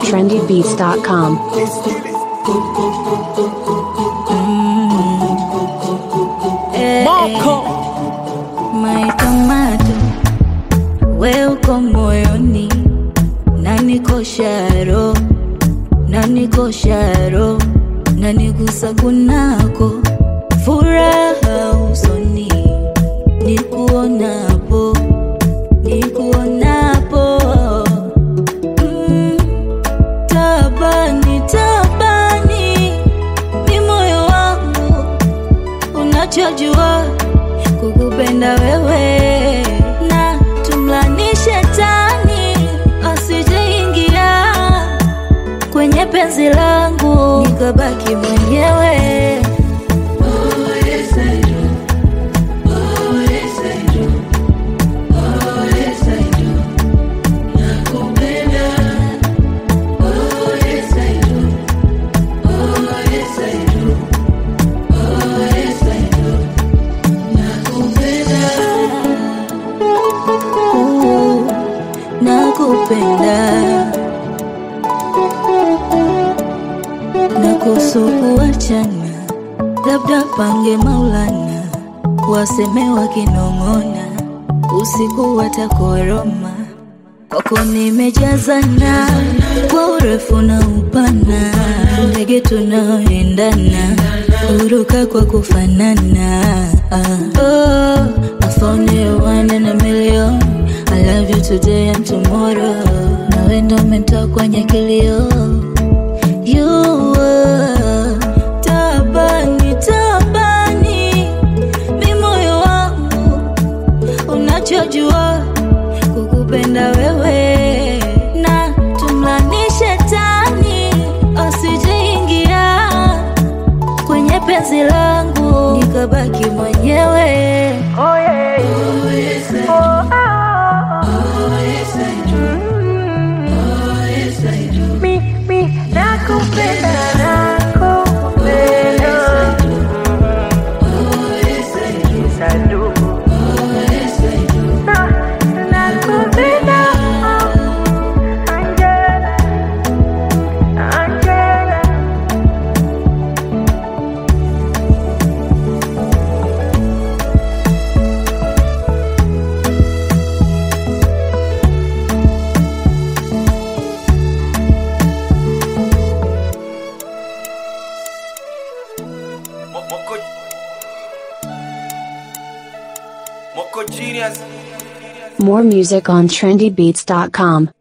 trendybeats.com. Marco My tomato, we uko moyoni, naniko sharo, naniko sharo, nanigusa kunako, furaha usoni, nikuonapo, nikuonapo, mm, tabani, tabani, ni moyo wangu unachojua kukupenda wewe na tumlani shetani asijeingia kwenye penzi langu nikabaki mwenyewe Ooh, nakupenda na kusukuachana labda pange maulana waseme wakinong'ona usiku watakoroma kwako nimejazana kwa urefu na upana ndege tunaoendana huruka kwa kufanana ah. oh, I found you one in a million I love you today and tomorrow nawe ndo mentoa kwenye kilio You were tabani tabani mi moyo wangu unachojua kukupenda wewe na tumlani shetani asijeingia kwenye penzi langu nikabaki mwenyewe Moko Moko Genius More music on trendybeats.com.